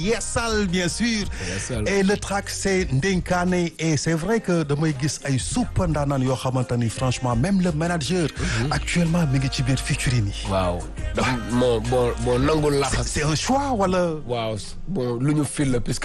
Yeesal bien sûr Yeesal. et le track c'est Ndenkaane et c'est vrai que damay gis ay super ndaanaan yoo xamante ni franchement même le manager actuellement mi ngi ci biir featuring yi waaw dafa moo boo boo nangul laxas c'est un choix wala waaw bon lu ñu fil la puisque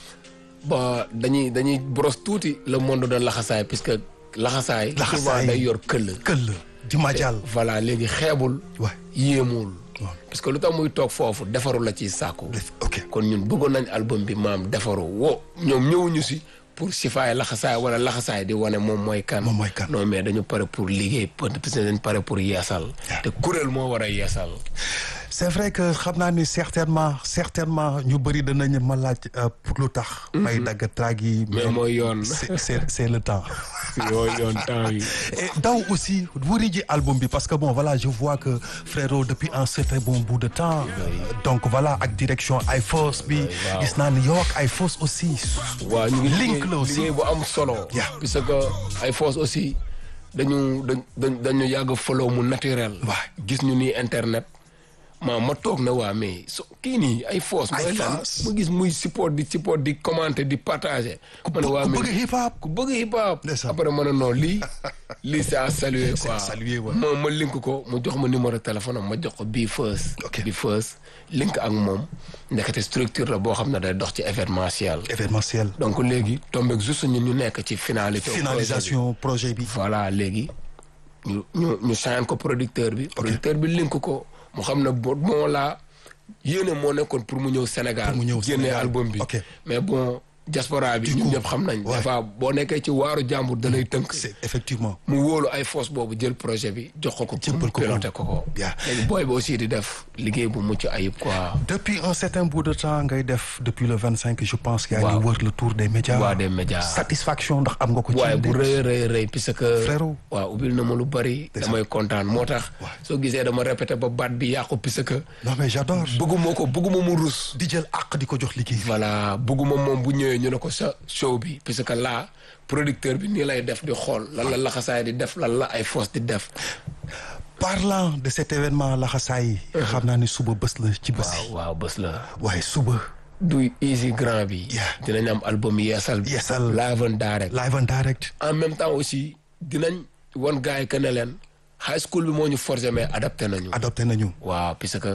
ba dañuy dañuy brosse tuuti le monde de laxasaay puisque laxasaay Laxasaay. souvent day yor këll këll di majal voilà léegi xeebul Ouais. yéemul Ouais. parce que lu tax muy toog foofu defaru la ci sàkku ok kon ñun bëggoon nañ album bi maam defaru wo ñoom ñëwuñu si pour sifaay laxasaay wala laxasaay di wane moom mooy kan Moom mooy kan. non mais dañu pare pour liggéey parce que dañ pare pour yeesal te kuréel moo war a yeesal c'est vrai que xam naa ni certainement certainement ñu bëri danañ ma laaj euh, pour lu tax may dagg track yi mais mooy yoon c'est c'est c'est le temps mooy yoon temps yi et daw aussi wuri ji album bi parce que bon voilà je vois que frérot depuis un certain bon bout de temps euh, donc voilà ak direction iForce bi waaw. gis naa ni yow ak iForce aussi waaw ñu ngi link liggéey la aussi liggéey bu am solo Yeah. parce que ay force aussi dañu dañ dañ dañu yàgg follow mu naturel Ouais. gis ñu nii internet ma ma toog na waa mais so kii nii ay force Ay mooy lan Force. ma gis muy support di support di commenter di partager ma ne waa ku mais bëgg hip hop ku bëgg hip hop Ndeysaan. après ma ne non lii lii c'est à saluer C'est quoi à saluer, ouais. ma ma link ko mu jox ma numéro téléphone am ma jox ko bii first Ok. bii first link ak moom ndekete structure la boo xam ne day dox ci événementiel événementiel donc léegi tombeeg juste ñun ñu nekk ci finalité. finalisation projet bi voilà léegi ñu ñu ñu sign ko producteur bi. producteur bi link ko mu xam ne bo moo laa yéene moo nekkoon pour mu ñëw Sénégal. Pour mu ñëw génne Sénégal. album bi. Ok. mais bon diaspora bi ñun coup, ñëpp xam nañ. ouais. des fois boo nekkee ci waaru jàmbur da lay tënk. c'est effectivement mu wóolu ay force boobu jël projet bi jox ko ko. pour mu Jébbal ko ko. piloté ko ko. Yeah. léegi booy bi aussi di def liggéey bu mucc ayib quoi. depuis un certain bout de temps ngay def depuis le vingt cinq je pense yaa ngi Waaw. wër le tour des médias waa des médias. satisfaction ndax am nga ko ci waaye bu dégg. rëy rëy rëy puisque que Frérot. waaw ubbil na ma lu bari damay kontaan moo tax soo gisee dama répété ba baat bi yàqu puisque que non mais j'adore bëgguma ko bëgguma mu rus di jël àq di ko jox liggéey voilà bëgguma moom bu ñëwee ñu ne ko sa show bi puisque là producteur bi nii lay def di xool lan la laxasaay di def lan la ay force di def parlant de cet événement laxasaay xam naa ni suba bés la ci bés waaw yi waaw bés la waaye suba du easy grand bi Yeah. dinañ am album yeesal bi Yeesal. live and direct live and direct en même temps aussi dinañ wan gars yi que ne leen high school bi moo ñu forcé mais adapté nañu adopté nañu waaw puisque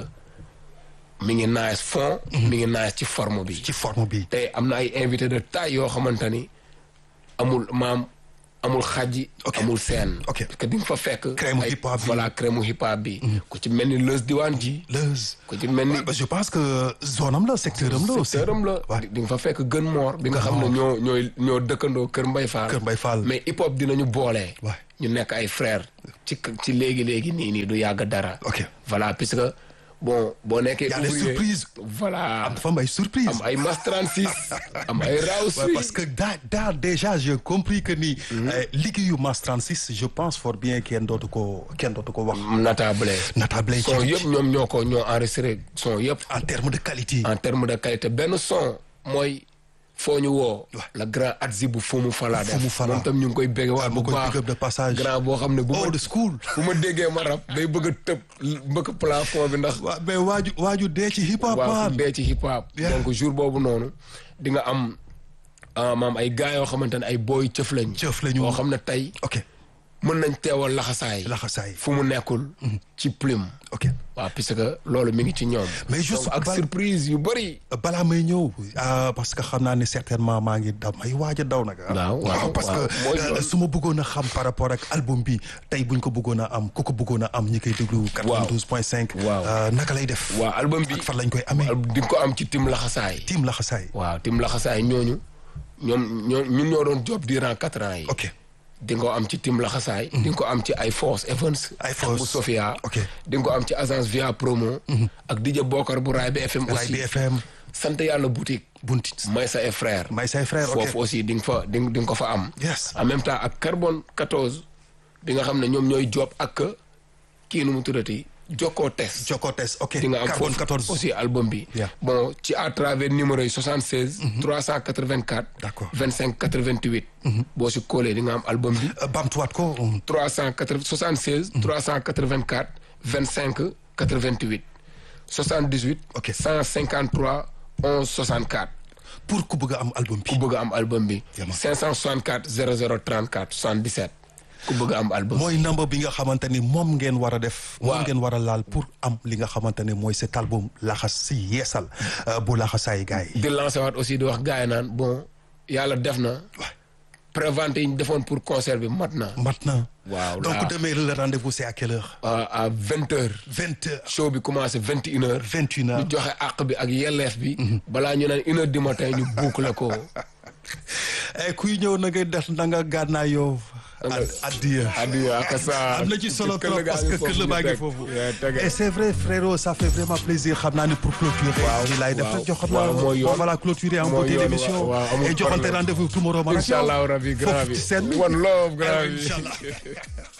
mi ngi nice fond mi ngi nice ci forme bi ci forme bi tey am na ay invité de taille yoo xamante ni amul maam amul xajji Ok. amul seen Ok. parce que di nga fa fekk Crème ay- hip hop bi. voilà crème hip hop bi ku ci mel ni lës diwaan ji Leuz ku ci mel ni Ouais, bah, je pense que zone am la secteur am la aussi secteur am la Ouais. di di nga fa fekk gën moor bi nga xam ne ñoo ñooy ñoo dëkkandoo Kër Mbay Fall Kër Mbay Fall. mais hip hop dinañu boole Ouais. ñu nekk ay frère ci ci léegi léegi nii nii du yàgg dara Ok. voilà puisque bon boo nekkee Y a des ouvrier, surprises. voilà dafa am ay surprise am ay mas 36 am ay raw Ouais, parce que daa daa déjà j'ai compris que ni euh, liggéeyu Mass 36 je pense fort bien kenn dootu ko kenn dootu ko wax natable natable son ci yëpp ñoom ñoo ko ñoo enregistré son yëpp en termes de qualité en terme de qualité benn son mooy foo ñu woo la grand adzi bu Fumu Fala def Fumu Fala. moom tam ñu ngi koy bégge waat ma bu koy baax big up de passage grand boo xam ne bu ma old school bu ma déggee ma rap day bëgg a tëb mbëkk plafond bi ndax waaw mais waaju waaju dee ci hip hop waaw man ku dee ci hip hop Yeah. donc jour boobu noonu di nga am ah, maam ay gars yoo xamante ne ay booy cëf lañ Cëf lañu. yoo xam ne tey ok mën nañ teewal laxasaay laxasaay fu mu nekkul ci plume ok waaw puisque loolu mi ngi ci ñoom Mais juste Donc, ak bal- surprise yu bëri balaa may ñëw ah, parce que xam naa ne certainement maa ngi daw may waaj a daw nag ah. Waaw, waaw, parce waaw. que Mooy euh, loolu. su ma bëggoon a xam par rapport ak album bi tey buñ ko bëggoon a am ku ko bëggoon a am ñi koy déglu 92.5 Waaw. euh, naka lay def waaw album bi ak fan lañ koy amee di nga ko am ci tim laxasaay team laxasaay waaw tim laxasaay ñooñu ñoom ñoo ñun ñoo doon job durant quatre ans yi ok di nga ko am ci tim laxasaay di nga ko am ci ay force Evans Ay Force. bu Sofia Ok. di nga ko am ci agence via promo ak DJ Bokar bu Raay BFM Ray aussi BFM sant yàlla boutique bunti Maysa et frère may say frère ok foofu aussi di nga fa di nga di nga ko fa am Yes. en même temps ak carbone 14 bi nga xam ne ñoom ñooy job ak kii nu mu tuddati jokkoo test Jokotes ok di nga am carbone foofu 14 aussi album bi Yeah. bon ci à travers numéro yi 76 384 D'accord. 25 88 boo si koolee di nga am album bi Euh, bamtuwaat ko 380 76 384 25 88 78 Ok. 153 11 64 pour ku bëgg a am album bi ku bëgg a am album bi. Yama. 564 00 34 77 ku bëgg a am album. mooy number bi nga xamante ni moom ngeen war a def moom Waaw. ngeen war a laal pour am li nga xamante ne mooy cet album laxas si yeesal euh, bu laxasaay gars yi di lancer waat aussi di wax gars yi naan bon yàlla def na. prévente yi ñu defoon pour concert bi mat na. maintenant Waaw, donc là. demain le rendez-vous c'est à quelle heure à à 20 heures. vingt heures show bi commencé 21 heures. vingt une heures ñu joxe àq bi ak yelleef bi. balaa ñu naan une heure du matin ñu boucler ko. Eh, kuy ñëw na ngay def na nga gànnaa yow addiya adieu ak sa. am na ci solo trop këll gaa parce ngi que foofu këll ñu baa ngi teg. foofu Yeah, tege. et c'est vrai frérot ça fait vraiment plaisir xam naa ni pour clôturer li lay def waaw, rek joxat waaw, la mooy yoon. on va la clôturer en Mooy beauté yoon, l'émission waaw, waaw, amul et joxante problème. rendez-vous tomorrow man ak yow. Inch'Allah rabbi grand foofu bi. ci scène bi One love grand Eh, bi. Inch'Allah